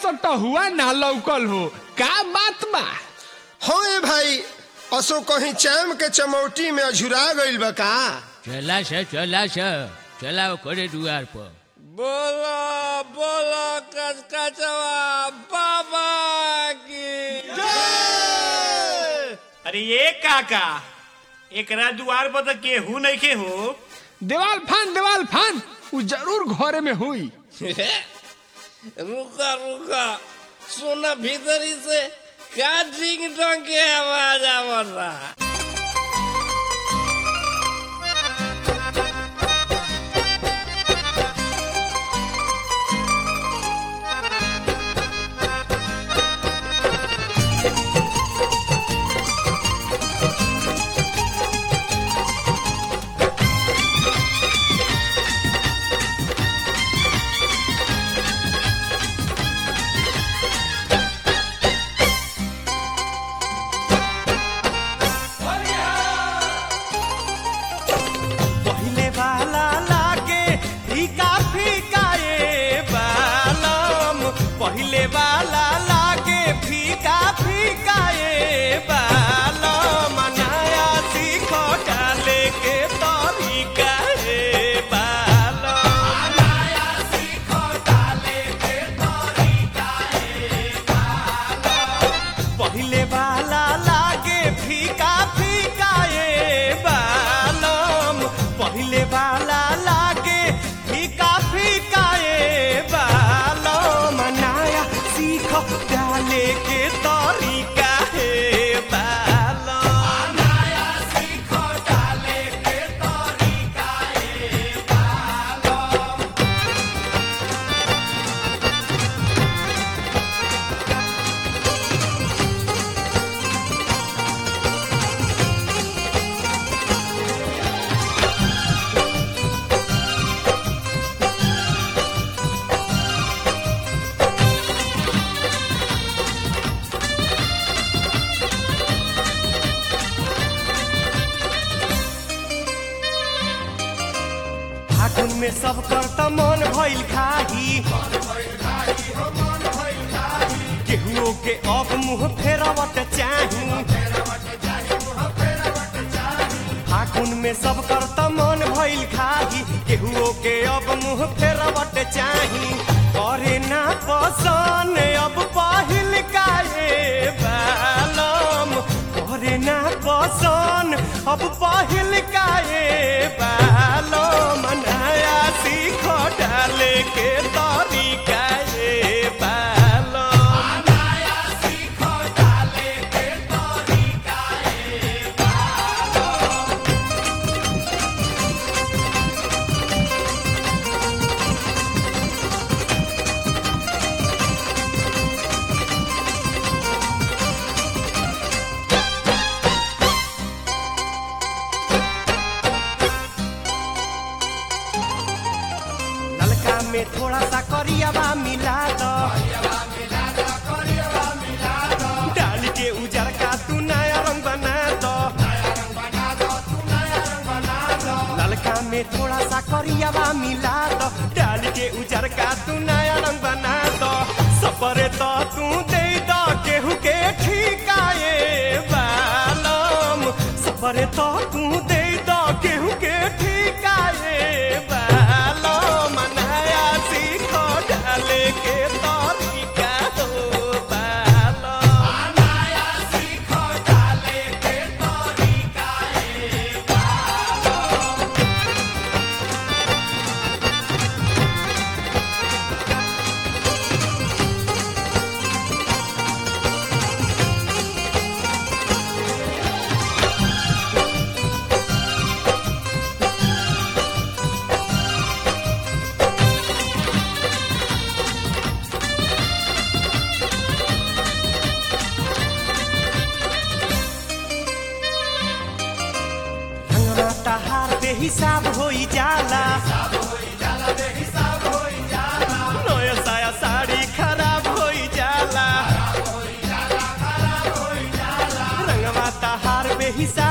सटहुआ ना लौकल हो का बात बा हो ए भाई असो कहीं चाम के चमौटी में अझुरा गइल बा का चला से चला से चला करे दुआर पर बोलो बोलो कचकचवा बाबा की अरे ये काका एकरा दुआर पर तो केहू नहीं के हो देवाल फान देवाल फान उ जरूर घरे में हुई रुका रुका सुना भीतरी से का डिंग डोंग के आवाज आवत रहा पहिले वाला लागे फीका फीका ए बालम पहिले वाला लागे फीका फीका ए बालम नया सीख डाले के तरीका ए बालम नया सीख डाले के तरीका ए बालम पहिले वाला लागे फीका फीका ए बालम पहिले वाला लागे फीका फीका ए बालम नया सीख डाले के तरीका हे बालम नया सीख डाले के तरीका हे बालम फागुन में सब कर त मन भइल खाही केहुओ के अब मुंह फेरवट चाही फागुन में सब कर त मन भइल खाही केहुओ के अब मुंह फेरवट चाही करे ना पसन अब पहिल काहे बालम करे ना पसन अब पहिल काहे बालम नया सीख डाले के तरीका ए बालम नया सीख डाले के तरीका ए बालम नलका में थोड़ा सा करियावा मिला दो डाल के उजर का तू नया रंग बना दो नलका में थोड़ा सा करियावा मिला दो डाल के उजर का तू नया रंग बना दो सपरे तो तू दे दो केहू के ठिकाए बालम सपरे तो तू दे दो केहू के ठिकाए बालम नया सीखो डाले के तरीका हो बालम नया सीखो डाले के तरीका ए बालम रंगना तहार बेहिसाब होई जाला नया साया साड़ी खराब होई जाला रंगवा तहार बेहिसाब